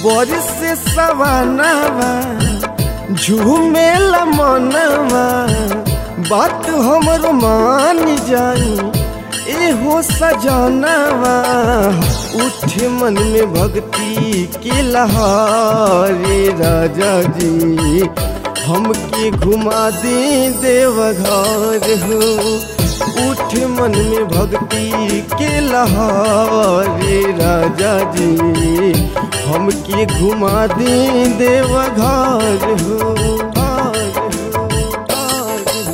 बरिस से सवानावा झूमेला मनवा बात हमर मान जाई एहो सजनवा उठे मन में भक्ति के लहारे राजा जी हमके घुमा दे देवघर हो उठ मन में भक्ति के लहारे राजा जी हमके घुमा दे देवघर हो घार हो, घार हो।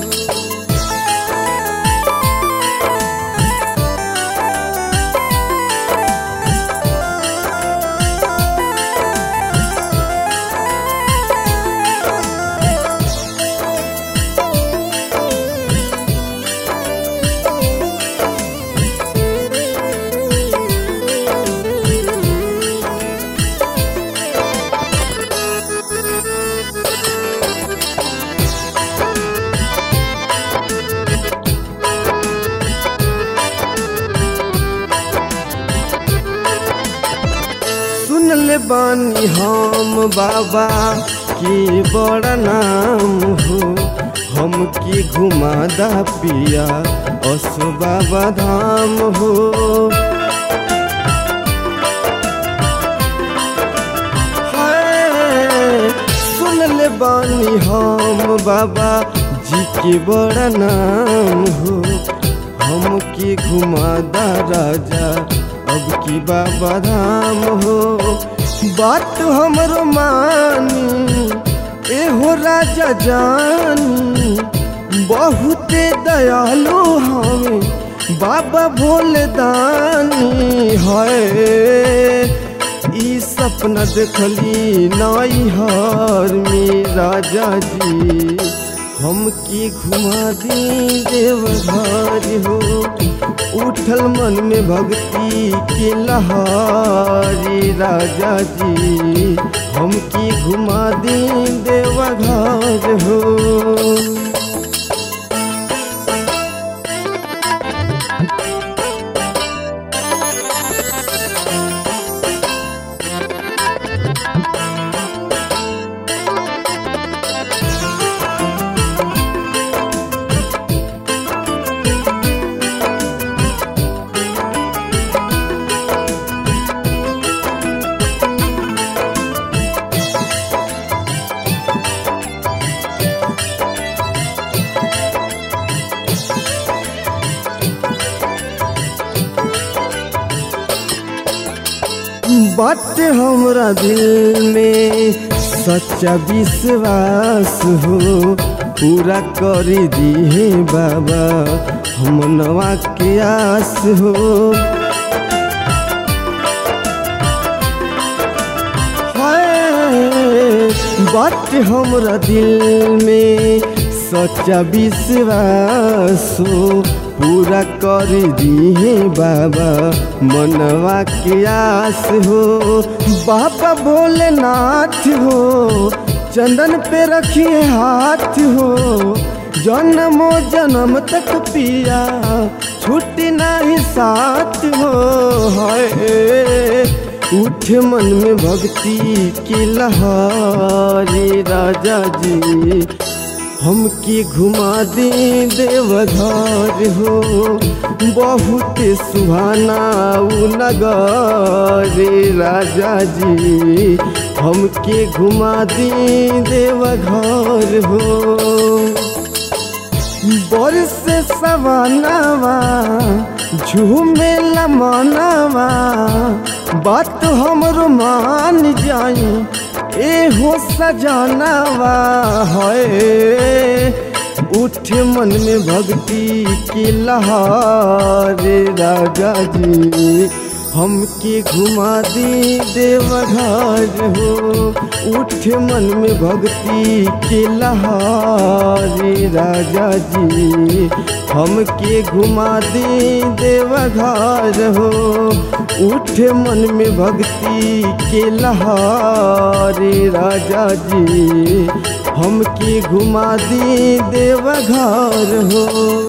सुन ले बानी हम बाबा के बड़ा नाम हो हमके घुमादा पिया असो बाबा धाम हो हाय, सुन ले बानी हम बाबा जी के बड़ा नाम हो हमके घुमादा राजा अब की बाबा धाम हो बात हमरो मानी एहो राजा जानी बहुते दयालु हमें बाबा भोले दानी है ई सपना देखली नाई हर में राजा जी हमके घुमा दी देवघर हो उठल मन में भक्ति के लहारी राजा जी हमके घुमा दी देवघर हो बात हमरा दिल में सच्चा विश्वास हो पूरा कर दिए बाबा हम नवा के आस हो हाय, बात हमरा दिल में सच्चा विश्वास हो पूरा कर दिए बाबा मनवा के आस हो बाबा भोलेनाथ हो चंदन पे रखिए हाथ हो जन्मो जन्म तक पिया छुट्टी नहीं साथ हो है उठ मन में भक्ति की लहारी राजा जी हमके घुमा दे देवघर हो बहुत सुहाना उ नगर राजा जी हमके घुमा दे देवघर हो बरस सवानावा झूमे मनवा बात हमरो मान जाई एहो सजनावा है उठ मन में भक्ति की लहारे राजा जी हमके घुमा दी देवघर हो उठ मन में भक्ति के लहारे राजा जी हमके घुमा दी देवघर हो उठ मन में भक्ति के लहारे राजा जी हमके घुमा दी देवघर हो